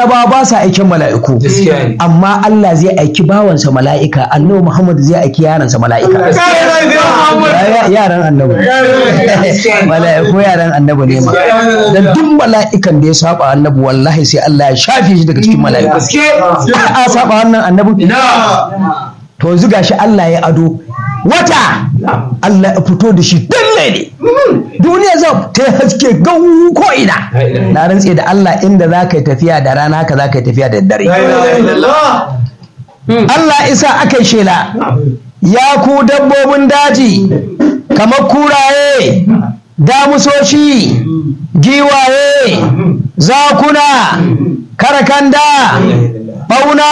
annabawa ba sa aikin mala'iku gaskiya ne amma Allah zai aiki bawansa mala'ika annabi Muhammad zai aiki yaransa mala'ika Ya- yaran annabi mala'iku yaran annabi ne ma da duk mala'ikan da ya saba annabi wallahi sai Allah ya shafe shi daga cikin mala'iku gaske a saba wannan annabi na to yanzu gashi Allah ya ado wata Allah ya fito da shi dalle ne duniya za ta yi haske gau ko ina na rantse da Allah inda za ka yi tafiya da rana haka za ka yi tafiya da dare Allah isa aka yi shela ya ku dabbobin daji kamar kuraye damusoshi giwaye zakuna karakanda bauna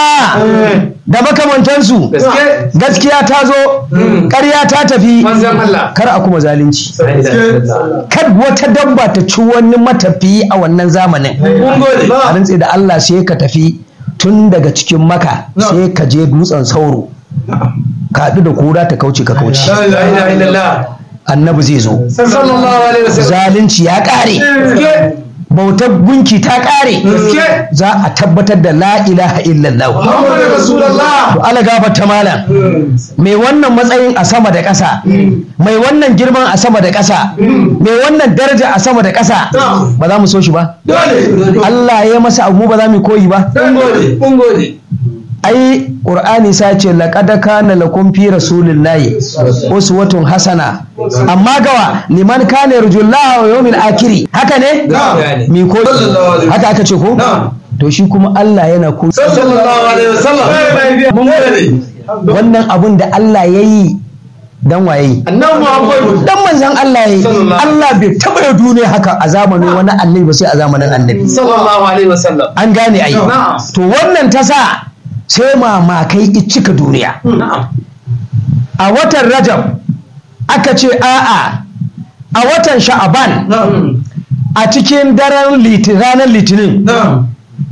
da makamantansu gaske gaskiya ta zo ƙarya ta tafi manzan Allah kar a kuma zalunci kar wata dabba ta ci wani matafiyi a wannan zamanin mun gode a rantse da Allah sai ka tafi tun daga cikin maka sai ka je dutsen sauro ka haɗu da kura ta kauce ka kauce la ilaha illallah annabi zai zo sallallahu alaihi wasallam zalunci ya ƙare gaske bautar gunki ta ƙare gaske za a tabbatar da la ilaha illallah Muhammadu Rasulullah to ala gafarta malam mai wannan matsayin a sama da ƙasa mai wannan girman a sama da ƙasa mai wannan daraja a sama da ƙasa ba za mu so shi ba dole Allah ya masa abu ba za mu koyi ba mun gode mun gode ai qur'ani sa ce laqad kana lakum fi rasulillahi uswatun hasana amma gawa liman kana yarjullaha wa yawmil akhir haka ne Na'am. mi ko Sallallahu alaihi haka aka ce ko Na'am. to shi kuma Allah yana ko sallallahu alaihi wasallam mun gode wannan abun da Allah yayi dan waye annabi Muhammadu dan manzon Allah yayi Sallallahu Allah bai taba yin duniya haka a zamanin wani annabi ba sai a zamanin annabi sallallahu alaihi wasallam an gane ai Na'am. to wannan ta sa sai mamakai i cika duniya na'am a watan rajab aka ce a'a a watan sha'aban na'am a cikin daren liti- ranar litinin na'am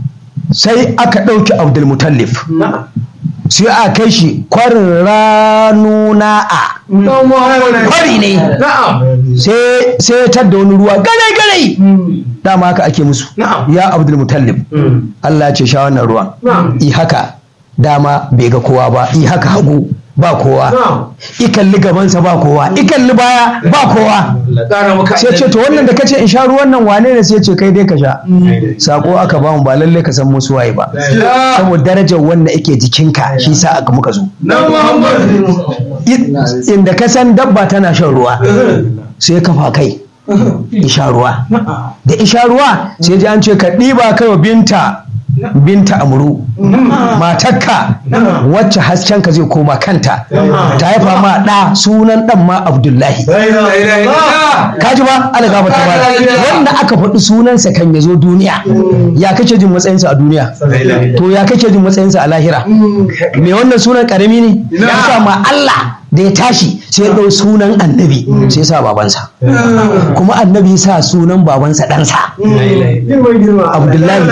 sai aka ɗauki abdulmutallif na'am sai a kai shi kwarin ranuna'a dan Muhammadu kwari ne na'am sai sai ya tadda wani ruwa gare gare dama haka ake musu Na'am. ya abdulmutallif Allah ya ce sha wannan ruwan na'am i haka dama bai ga kowa ba i haka hagu ba kowa na'am i kalli gabansa ba kowa i kalli baya ba kowa Allah kara maka sai ce to wannan da kace in sha ruwan nan wane ne sai ce kai dai ka sha sako aka ba mu ba lalle ka san musu waye ba saboda darajar wanda yake jikinka shi sa aka muka zo dan Muhammadu I- inda ka san dabba tana shan ruwa sai kafa kai isha ruwa da isha ruwa sai ji an ce ka ɗiba kai wa binta binta amuru matakka wacce haskenka zai koma kanta ta haifa ma ɗa sunan ɗan ma abdullahi la ilaha illallah kaji ba ala gaba ta ba wanda aka faɗi sunansa kan ya zo duniya ya kake jin matsayinsa a duniya to ya kake jin matsayinsa a lahira me wannan sunan karami ne ya sa ma Allah da ya tashi sai ya ɗau sunan annabi sai ya sa babansa kuma annabi ya sa sunan babansa ɗansa abdullahi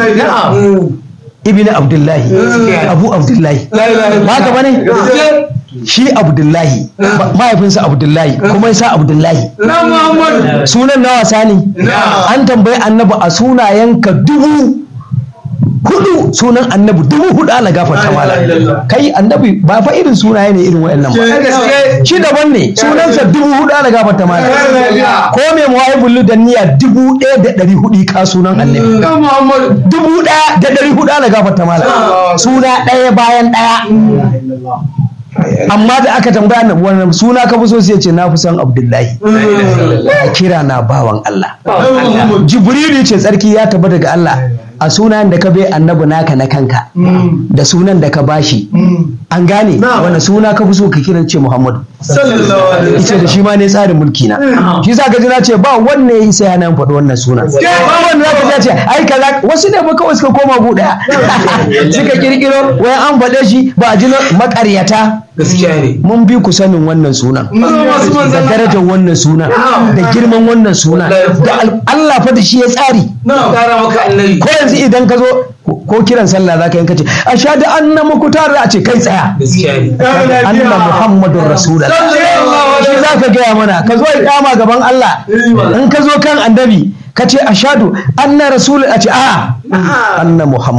ibn abdullahi abu abdullahi ba ka bane shi abdullahi ma- mahaifinsa abdullahi kuma ya sa abdullahi dan Muhammadu sunan na wasa ne an tambayi annabi a sunayenka dubu hudu sunan annabi dubu hudu ala gafarta mala kai annabi ba fa irin sunaye ne irin wayannan ba gaske shi daban ne sunansa dubu hudu ala gafarta mala ko mai muwaibul da niyya dubu ɗaya da ɗari hudu ka sunan annabi dan Muhammadu dubu ɗaya da ɗari hudu ala gafarta mala suna ɗaya bayan ɗaya amma da aka tambaya na wannan suna ka fi so sai ya ce na fi son abdullahi kira na bawan Allah jibrilu ce tsarki ya taba daga Allah a sunan da ka bai annabi naka na kanka da sunan da ka bashi an gane wanda suna ka fi so ka kiran ce Muhammadu sallallahu alaihi ice da shi ma ne tsarin mulki na shi sa ka ji na ce ba wanne ya isa yana faɗi wannan sunan ba wanda za ka ji ce ai kaza wasu ne ba kawai suka koma gu daya suka kirkiro wai an faɗe shi ba a ji na makaryata gaskiya ne mun bi ku sanin wannan sunan da darajar wannan sunan da girman wannan sunan da al- Allah fa da shi ya tsari na kara maka annabi ko yanzu idan ka zo ko kiran sallah zaka yi kace ashhadu anna mukutar a ce kai tsaya gaskiya ne anna muhammadun rasulullah shi zaka gaya mana ka zo ikama gaban Allah in ka zo kan annabi ka ce ashhadu anna rasul a ce a anna muhammad